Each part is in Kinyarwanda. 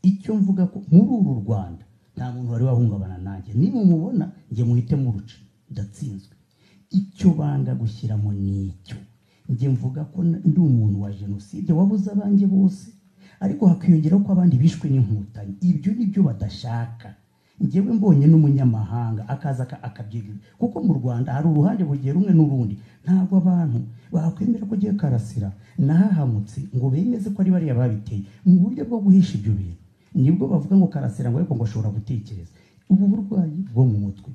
icyo mvuga ko muri uru rwanda nta muntu wari wahungabana nanjye niba mubona njye muhite muruca ndatsinzwe icyo banga gushyiramo ni icyo njye mvuga ko ndi umuntu wa jenoside wabuze abanjye bose ariko hakiyongeraho ko abandi bishwe n'inkotanyi ibyo ni byo badashaka njyewe mbonye n'umunyamahanga akaza akabyigirira kuko mu rwanda hari uruhande bugiye rumwe n'urundi ntabwo abantu bakwemera ko ugiye karasira nahahamutse ngo bemeze ko ari bariya babiteye mu buryo bwo guhisha ibyo bintu nibwo bavuga ngo karasira ngo ariko ngo ashobora gutekereza ubu burwayi bwo mu mutwe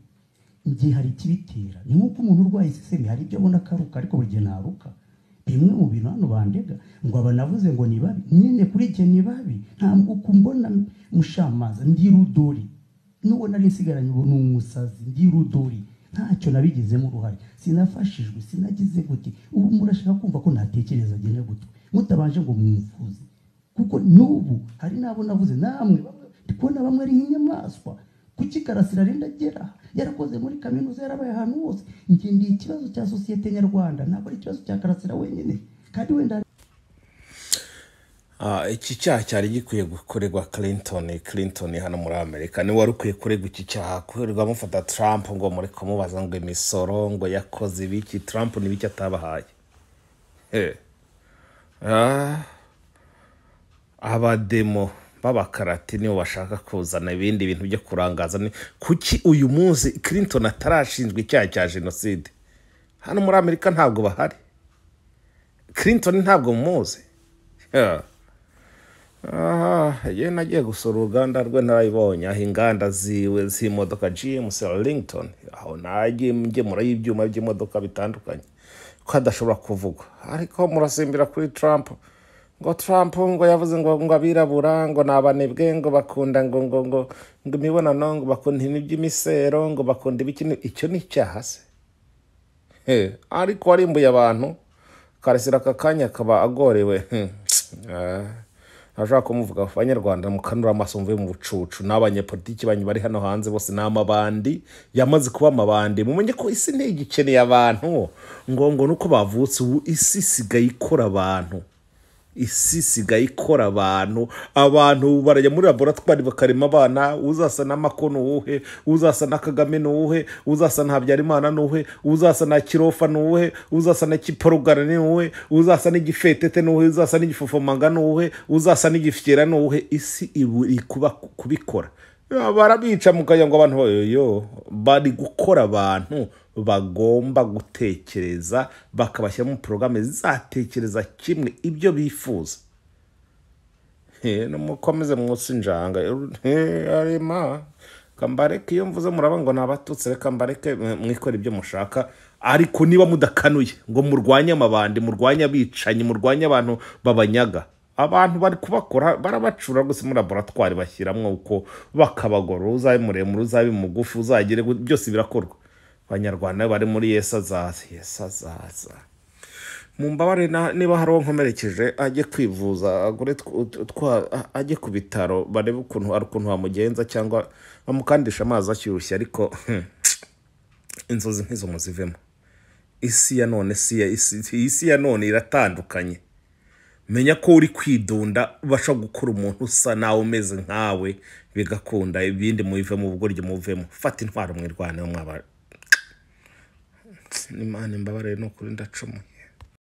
igihe hari ikibitera ni nk'uko umuntu urwaye isesemi hari ibyo abona akaruka ariko buri gihe ntaruka bimwe mu bintu hano bandega ngo aba navuze ngo ni babi nyine kuri igihe ni babi ntabwo uko mbona mushamaza ndi rudori n'uwo nari nsigaranye ubu ni umusazi ndi rudori ntacyo nabigizemo uruhare sinafashijwe sinagize gute ubu murashaka kumva ko natekereza agenda gutwe mutabanje ngo mwumvuze kuko n'ubu hari n'abo navuze namwe ndi kubona bamwe ari nk'inyamaswa kuki karasira arenda agera yarakoze muri kaminuza yarabaye ahantu hose njye ni ikibazo cya sosiyete nyarwanda ntabwo ari ikibazo cya karasira wenyine kandi wenda iki cyaha cyari gikwiye gukorerwa clinton clinton hano muri amerika niwe wari ukwiye kuregwa iki cyaha kuherwa amufata trump ngo muri kumubaza ngo imisoro ngo yakoze ibiki trump n'ibiki atabahaye abademo b'abakarati nibo bashaka kuzana ibindi bintu byo kurangaza kuki uyu munsi clinton atarashinzwe icyaha cya jenoside hano muri amerika ntabwo bahari clinton ntabwo muzi yewe nagiye gusura uruganda rwe ntarayibonye aho inganda ziwe z'imodoka gms rington aho nagiye ngemura y'ibyuma by'imodoka bitandukanye ko hadashobora kuvugwa ariko murasimbira kuri trump ngo trump ngo yavuze ngo ngo abirabura ngo ni abanebwe ngo bakunda ngo ngo ngo ngo imibonano ngo bakunda ibintu by'imisero ngo bakunda ibikini icyo ni icyaha se ariko warimbuye abantu karasira aka kanya akaba agorewe ntashobora kumuvuga abanyarwanda mukanura amaso mvuye mu bucucu n'abanyepolitiki banyu bari hano hanze bose ni amabandi yamaze kuba amabandi mumenye ko isi ntigikeneye abantu ngo ngo nuko bavutse ubu isi isigaye ikora abantu isi isigaye ikora abantu abantu barajya muri laboratwari bakarema abana uzasa na mako ni uwuhe uzasa na kagame ni uwuhe uzasa na habyarimana ni uwuhe uzasa na kirofa ni uwuhe uzasa na kiporogara ni uwuhe uzasa n'igifetete ni uwuhe uzasa n'igifufomanga ni uwuhe uzasa n'igifyera ni uwuhe isi iri kubikora barabica mukajya ngo abantu yo bari gukora abantu bagomba gutekereza bakabashyiramo porogaramu zizatekereza kimwe ibyo bifuza mukomeze munsi njanga arema kambareke iyo mvuze muraba ngo nabatutse reka mbareke mwikora ibyo mushaka ariko niba mudakanuye ngo murwanye amabandi murwanye abicanyi murwanye abantu babanyaga abantu bari kubakora barabacura gusa muri laboratwari bashyiramo uko bakabagora uzabe muremure uzabe mugufi uzagire byose birakorwa abanyarwanda bari muri yesazaza yesazaza mu mbabare niba hari uwo nkomerekeje ajye kwivuza agure ajye ku bitaro barebe ukuntu hari ukuntu wamugenza cyangwa bamukandisha amazi ashyushye ariko inzozi nk'izo muzivemo isi ya none isi ya none iratandukanye menya ko uri kwidunda ubasha gukora umuntu usa nawe umeze nkawe bigakunda ibindi mubivemo ubugoryi muvemo fata intwaro mwirwaneho mwaba imana imbabare no kuri ndacumuye